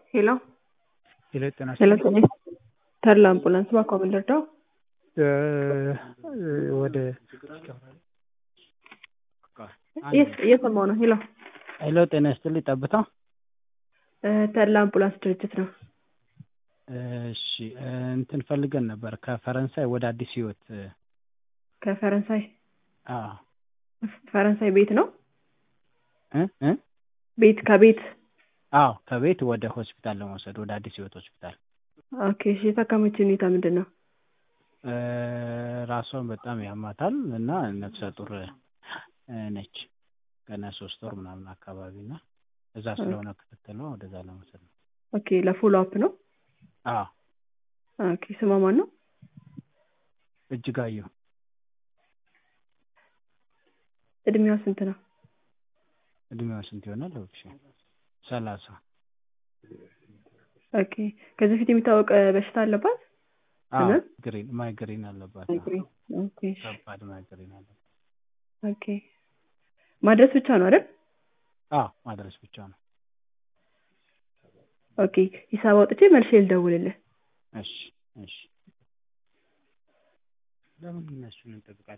ሄሎ ሄሎ ጤና ሄሎ ጤና ተድላ አምቡላንስ እባክዎ ምን ልርዳው? ወደ እየስ- እየሰማሁ ነው። ሄሎ ሄሎ ጤና ይስጥልኝ ጠብታ ተድላ አምቡላንስ ድርጅት ነው። እሺ እንትን ፈልገን ነበር ከፈረንሳይ ወደ አዲስ ህይወት ከፈረንሳይ አዎ ፈረንሳይ ቤት ነው እ እ ቤት ከቤት አዎ ከቤት ወደ ሆስፒታል ለመውሰድ ወደ አዲስ ህይወት ሆስፒታል ኦኬ እሺ የታካሚዎች ሁኔታ ምንድን ነው? ራሷን በጣም ያማታል እና ነፍሰ ጡር ነች ገና ሶስት ወር ምናምን አካባቢ እና እዛ ስለሆነ ክትትሏ ወደዛ ለመውሰድ ነው ኦኬ ለፎሎ አፕ ነው? አዎ ኦኬ ስሟ ማን ነው? እጅጋየሁ እድሜዋ ስንት ነው? እድሜዋ ስንት ይሆናል? ኦኬ ሰላሳ ኦኬ ከዚህ በፊት የሚታወቅ በሽታ አለባት? አዎ ህመም? ግሪን ማይግሪን አለባት አዎ። ማይግሬን ኦኬ እሺ ከባድ ማይግሪን አለባት ኦኬ ማድረስ ብቻ ነው አይደል? አዎ ማድረስ ብቻ ነው ኦኬ ሂሳብ አውጥቼ መልሼ ልደውልልህ። እሺ እሺ ለምን እነሱን እንጠብቃለን